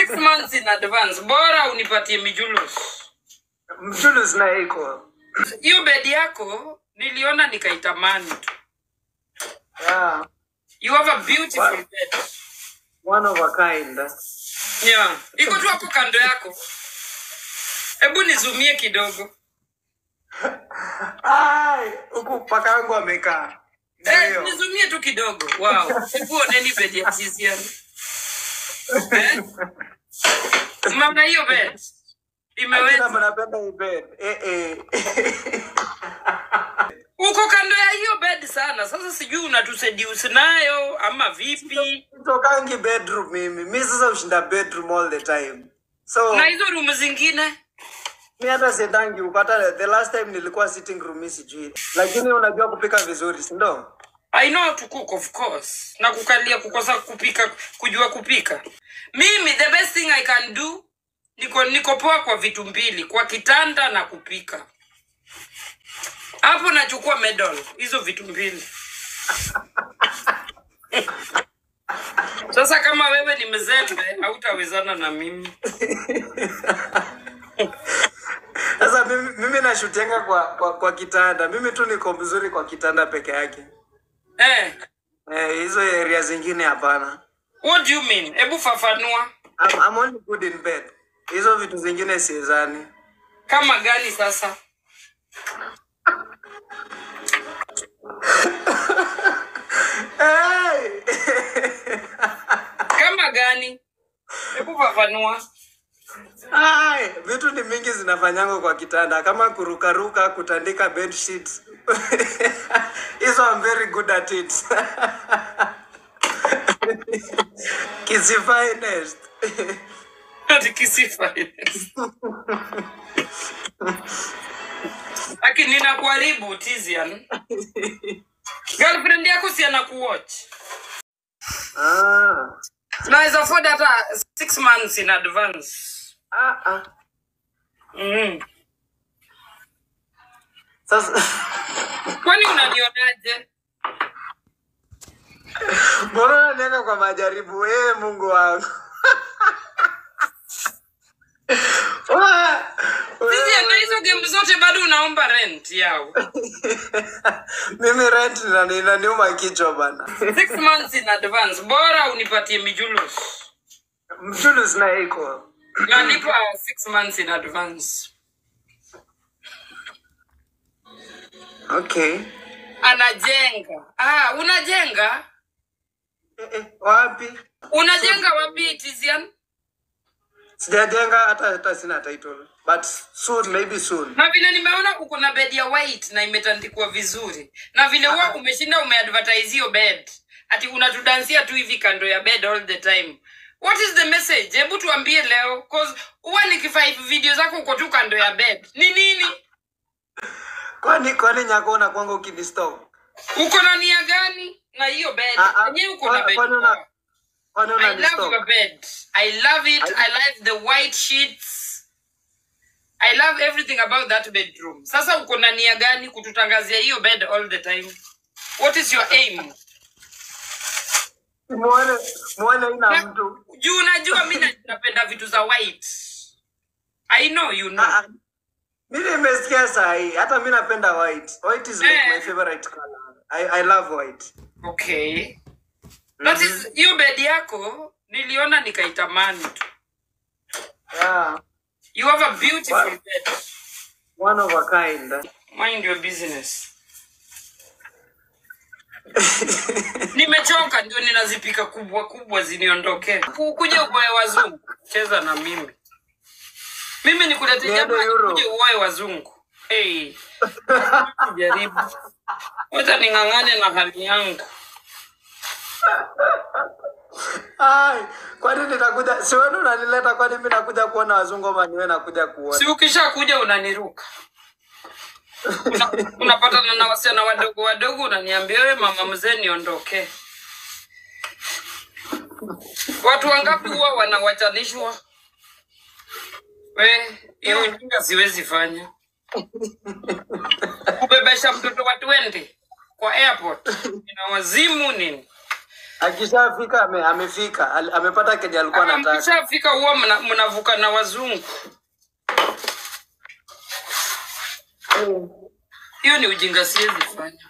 six months in advance bora unipatie mijulus Mjulus na iko. hiyo bedi yako niliona nikaitamani tu Yeah. you have a beautiful bed One of a kind. yeah iko tu hapo kando yako hebu nizumie kidogo Ai, huku paka wangu amekaa. eh, Ndio. nizumie tu kidogo wow hebu oneni bedi ya Tizian eh? mama hiyo bed Akina imeweza mnapenda hii bed. Eh eh. uko kando ya hiyo bed sana sasa sijui unatusediusi nayo ama vipi Sitokangi bedroom mimi. Mimi sasa ushinda bedroom all the time. So na hizo rumu zingine mi hata siendangi huko. Hata the last time nilikuwa sitting room mimi sijui. Lakini unajua kupika vizuri, si ndio? I know to cook of course na kukalia kukosa kupika kujua kupika mimi the best thing I can do niko niko poa kwa vitu mbili kwa kitanda na kupika hapo nachukua medal hizo vitu mbili sasa kama wewe ni mzembe hautawezana na mimi Sasa mimi, mimi nashutianga kwa, kwa kwa kitanda. Mimi tu niko mzuri kwa kitanda peke yake. eh, Eh, hizo area zingine hapana. what do you mean hebu fafanua I'm, I'm only good in bed. Hizo vitu zingine siezani. kama gani sasa Hey! kama gani hebu fafanua Ai, vitu ni mingi zinafanyangwa kwa kitanda kama kurukaruka, kutandika bed sheets. Hizo I'm very good at it. Kisi finest. Ati kisifa. Aki ninakuharibu Tizian. Girlfriend yako si anakuwatch. Ah. Naweza afford hata six months in advance. Ah, ah. Mm. Sasa Kwani unanionaje? mbona unaniweka kwa majaribu? Ee Mungu wangu. Wa- Tizian na hizo game zote bado unaomba rent yao. Mimi rent ina- inaniuma kichwa bana. Six months in advance. Bora unipatie mijulus. Mjulus na iko. Nalipa six months in advance. Okay. Anajenga. Ah, unajenga? Eh, eh, wapi? Unajenga wapi Tizian? Sijajenga hata hata sina title. But soon maybe soon. na vile nimeona uko na bed ya white na imetandikwa vizuri na vile huwa umeshinda umeadvertise hiyo bed ati unatudansia tu hivi kando ya bed all the time what is the message hebu tuambie leo cause huwa nikifive video zako uko tu kando ya bed ni nini Kwani kwani nyako una kwangu ukinistop? uko na nia gani na hiyo bed Ah, ah, enyewe uko na kwa- bed kwani una- poa. Kwani I love unanistop? your bed. I love it. I like the white sheets. I love everything about that bedroom. Sasa uko na nia gani kututangazia hiyo bed all the time? What is your aim? Muone muone ina Na- mtu. Juu unajua mi na- napenda vitu za white. I know you know. Ah, ah. Mimi nimesikia saa hii. Hata mimi napenda white. White is like Eh. my favorite color. I I love white. Okay. That is hiyo bed yako niliona nikaitamani tu. Yeah. You have a beautiful Wow. bed. One of a kind. Mind your business. Nimechoka ndio ninazipika kubwa kubwa ziniondoke. Ku- Kuja uoe wazungu, cheza na mimi. Mimi nikulete Niende jamaa Euro. kuje uoe wazungu. Hey. Jaribu. Wacha ning'ang'ane na hali yangu. Ai, kwani nitakuja? Si wewe unanileta kwani mimi nakuja kuona wazungu ama niwe nakuja kuona? Si ukisha kuja unaniruka. Una- Unapatana na wasichana wadogo wadogo unaniambia wewe mama mzee niondoke. Watu wangapi huwa wanawachanishwa? We, hiyo ujinga siwezi fanya. Kubebesha mtoto wa 20 kwa airport ina wazimu nini? akishafika ame, amefika Al- amepata kenye alikuwa Kama anataka mkishafika huwa mna- mnavuka na wazungu. Hiyo ni ujinga, siwezi fanya.